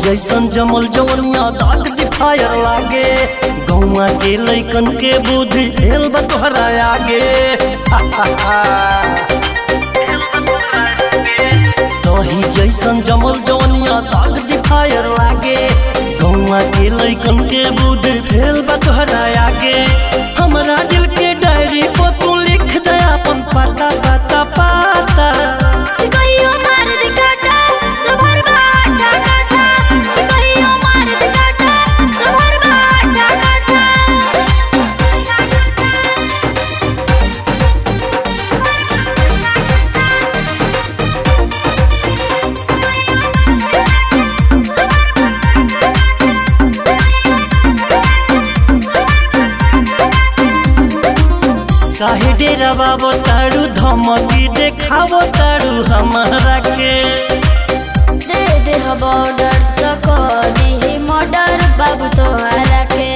जैसन जमल जवनिया दाग दिखायर लागे गौवा के लैकन के बुद्धि हेल बा तोहरा आगे दही जैसन जमल जवनिया दाग दिखायर लागे गौवा के लैकन के बुद्धि फेल बा तोहरा आगे हमरा दिल के डायरी पर तू लिख दे अपन पाता पाता पाता कहियो मार दे काटा लभर बाटा काटा कहियो मार दे काटा लभर बाटा काटा काहे डेरा बाबो तारू धमकी देखावो तारू हमारा के दे दे बॉर्डर तो कर दी मर्डर बाबू तोहरा के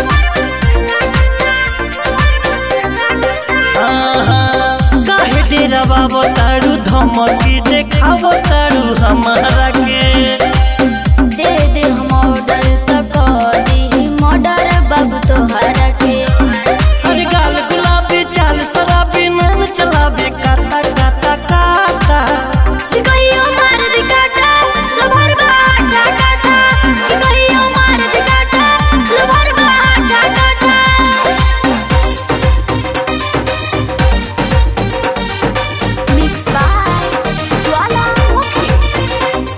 आहा, काहे डेरा बाबो तारू धमकी देखावो तारू हमारा के दे दे ऑर्डर तो कर दी मर्डर बाबू तोहरा के हर गाल गुलाबी चाल शराबी नैन चलाबे काता काता काता कहियो मार दे काटा लभर बाटा काटा कहियो मार दे काटा लभर बाटा काटा Mixed by ज्वालामुखी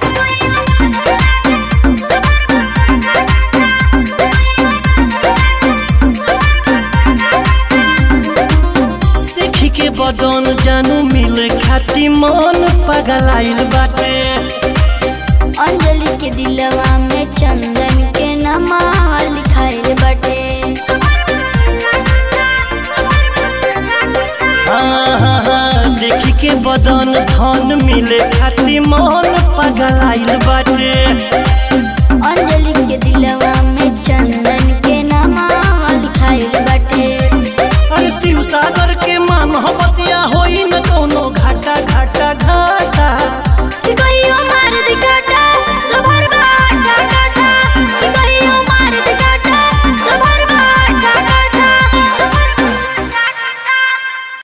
देखी के बदन जानू मिले खाती मन पगलाइल बाटे अंजलि के दिलवा में चंदन के नमा लिखाइल बटे हाँ, हाँ, हाँ, देखी के बदन धन मिले खाती मन पगलाइल बाटे अंजलि के दिलवा में चंदन